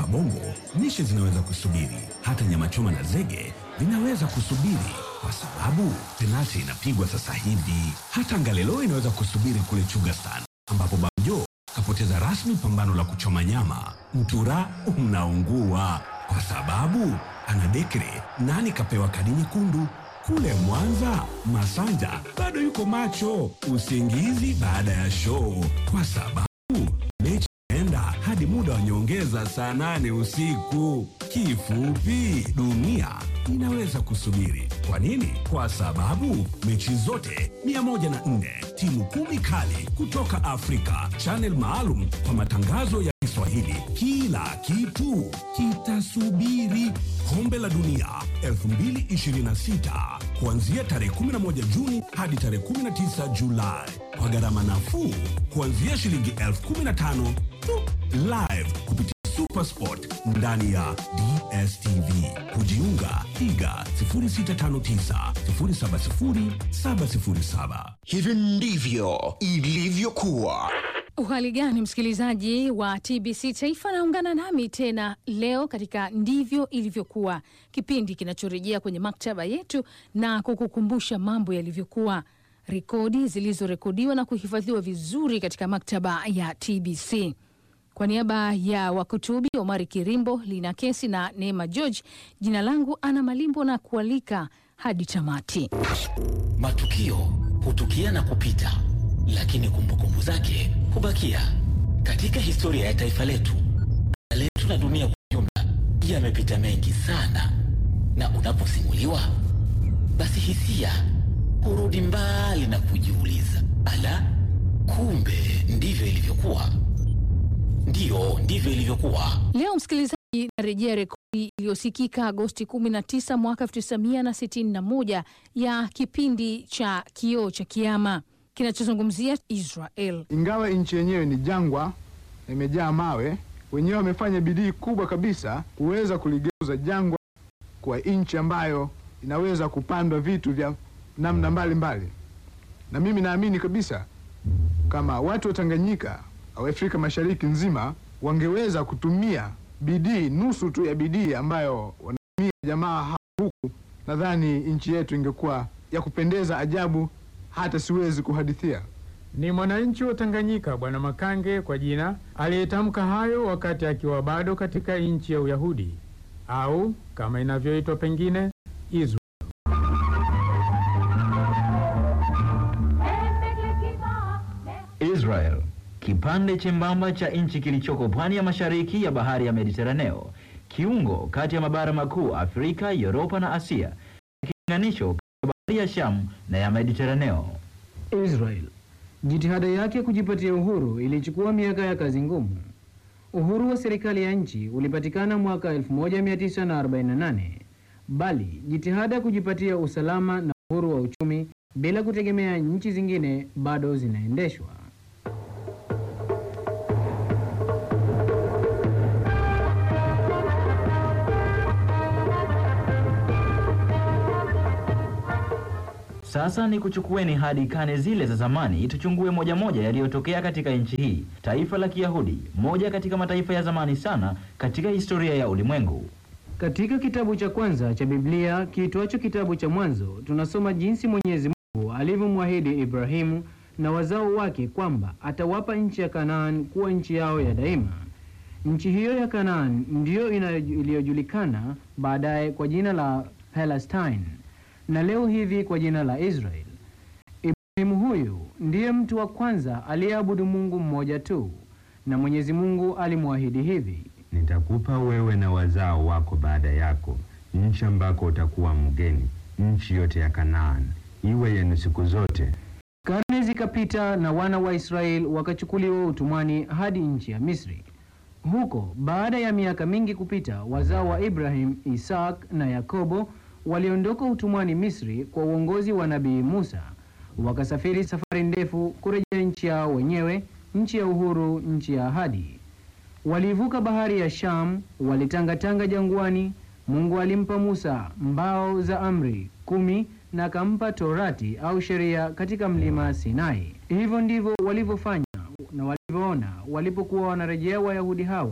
kabongo, lishe zinaweza kusubiri, hata nyama choma na zege vinaweza kusubiri kwa sababu penati inapigwa sasa hivi. Hata ngalelo inaweza kusubiri kule Chugastan, ambapo Bamjo kapoteza rasmi pambano la kuchoma nyama. Mtura unaungua kwa sababu ana dekre nani kapewa kadi nyekundu. Kule Mwanza, Masanja bado yuko macho usingizi baada ya show kwa sababu mechi enda hadi muda wa nyongeza saa nane usiku. Kifupi, dunia inaweza kusubiri. Kwa nini? Kwa sababu mechi zote 104 timu kumi kali kutoka Afrika, channel maalum kwa matangazo ya Kiswahili. Kila kitu kitasubiri. Kombe la Dunia 2026 kuanzia tarehe 11 Juni hadi tarehe 19 Julai kwa gharama nafuu kuanzia shilingi elfu 15 tu. Live kupitia Supersport ndani ya DSTV. Kujiunga piga 0659 070 707. Hivi ndivyo ilivyokuwa. Uhali gani msikilizaji wa TBC Taifa, naungana nami tena leo katika ndivyo ilivyokuwa, kipindi kinachorejea kwenye maktaba yetu na kukukumbusha mambo yalivyokuwa, rekodi zilizorekodiwa na kuhifadhiwa vizuri katika maktaba ya TBC. Kwa niaba ya wakutubi Omari Kirimbo, Lina Kesi na Neema George, jina langu Ana Malimbo na kualika hadi tamati. Matukio hutukia na kupita, lakini kumbukumbu zake hubakia. Katika historia ya taifa letu letu na dunia kwa jumla, yamepita mengi sana, na unaposimuliwa, basi hisia hurudi mbali na kujiuliza, ala, kumbe ndivyo ilivyokuwa. Ndiyo, ndivyo ilivyokuwa. Leo msikilizaji, narejea rekodi iliyosikika Agosti 19 mwaka 1961 ya kipindi cha Kioo cha Kiama kinachozungumzia Israel. Ingawa nchi yenyewe ni jangwa na imejaa mawe, wenyewe wamefanya bidii kubwa kabisa kuweza kuligeuza jangwa kuwa nchi ambayo inaweza kupandwa vitu vya namna mbalimbali. Na mimi naamini kabisa kama watu wa Tanganyika au Afrika Mashariki nzima wangeweza kutumia bidii, nusu tu ya bidii ambayo wanatumia jamaa hapa huku, nadhani nchi yetu ingekuwa ya kupendeza ajabu, hata siwezi kuhadithia. Ni mwananchi wa Tanganyika Bwana Makange kwa jina aliyetamka hayo wakati akiwa bado katika nchi ya Uyahudi au kama inavyoitwa pengine Israel. Israel, kipande chembamba cha nchi kilichoko pwani ya mashariki ya bahari ya Mediteraneo, kiungo kati ya mabara makuu Afrika, Europa na Asia, kilinganisho kati ya bahari ya Shamu na ya Mediteraneo. Israel. Jitihada yake kujipatia uhuru ilichukua miaka ya kazi ngumu. Uhuru wa serikali ya nchi ulipatikana mwaka 1948, bali jitihada ya kujipatia usalama na uhuru wa uchumi bila kutegemea nchi zingine bado zinaendeshwa. Sasa ni kuchukueni hadi kane zile za zamani, tuchungue moja moja yaliyotokea katika nchi hii, taifa la Kiyahudi, moja katika mataifa ya zamani sana katika historia ya ulimwengu. Katika kitabu cha kwanza cha Biblia kiitwacho kitabu cha Mwanzo, tunasoma jinsi Mwenyezi Mungu alivyomwahidi Ibrahimu na wazao wake kwamba atawapa nchi ya Kanaan kuwa nchi yao ya daima. Nchi hiyo ya Kanaan ndiyo inayo- iliyojulikana baadaye kwa jina la Palestine na leo hivi kwa jina la Israel. Ibrahimu huyu ndiye mtu wa kwanza aliyeabudu Mungu mmoja tu, na Mwenyezi Mungu alimwahidi hivi: Nitakupa wewe na wazao wako baada yako nchi ambako utakuwa mgeni, nchi yote ya Kanaani iwe yenu siku zote. Karne zikapita na wana wa Israeli wakachukuliwa utumwani hadi nchi ya Misri. Huko baada ya miaka mingi kupita, wazao wa Ibrahim, Isaac na Yakobo waliondoka utumwani Misri kwa uongozi wa Nabii Musa, wakasafiri safari ndefu kurejea nchi yao wenyewe, nchi ya uhuru, nchi ya ahadi. Walivuka bahari ya Sham, walitangatanga jangwani. Mungu alimpa Musa mbao za amri kumi na akampa Torati au sheria katika mlima Sinai. Hivyo ndivyo walivyofanya na walivyoona walipokuwa wanarejea Wayahudi hawa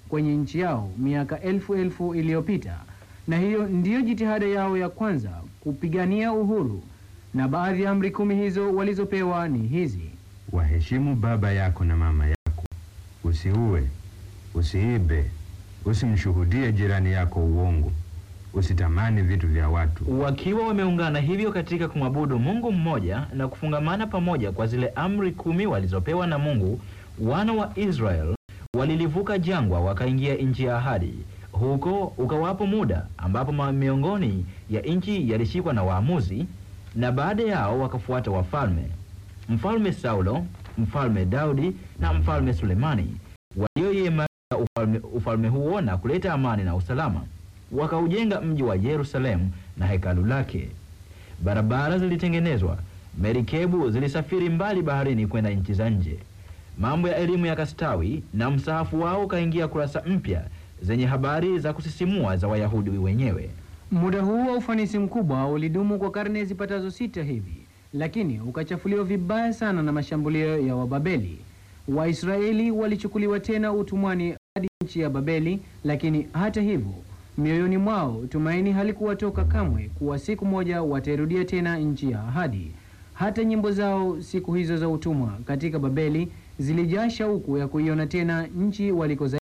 kwenye nchi yao miaka elfu elfu iliyopita, na hiyo ndiyo jitihada yao ya kwanza kupigania uhuru. Na baadhi ya amri kumi hizo walizopewa ni hizi: Waheshimu baba yako na mama yako, usiue, usiibe, usimshuhudie jirani yako uongo, usitamani vitu vya watu. Wakiwa wameungana hivyo katika kumwabudu Mungu mmoja na kufungamana pamoja kwa zile amri kumi walizopewa na Mungu, wana wa Israel walilivuka jangwa wakaingia nchi ya ahadi. Huko ukawapo muda ambapo ma- miongoni ya nchi yalishikwa na waamuzi, na baada yao wakafuata wafalme, mfalme Saulo, mfalme Daudi na mfalme Sulemani, walioimarisha ufalme, ufalme huo na kuleta amani na usalama. Wakaujenga mji wa Yerusalemu na hekalu lake. Barabara zilitengenezwa, merikebu zilisafiri mbali baharini kwenda nchi za nje. Mambo ya elimu yakastawi, na msahafu wao ukaingia kurasa mpya zenye habari za kusisimua za Wayahudi wenyewe. Muda huu wa ufanisi mkubwa ulidumu kwa karne zipatazo sita hivi, lakini ukachafuliwa vibaya sana na mashambulio ya Wababeli. Waisraeli walichukuliwa tena utumwani hadi nchi ya Babeli, lakini hata hivyo mioyoni mwao tumaini halikuwatoka kamwe kuwa siku moja watairudia tena nchi ya ahadi. Hata nyimbo zao siku hizo za utumwa katika Babeli zilijaa shauku ya kuiona tena nchi walikoza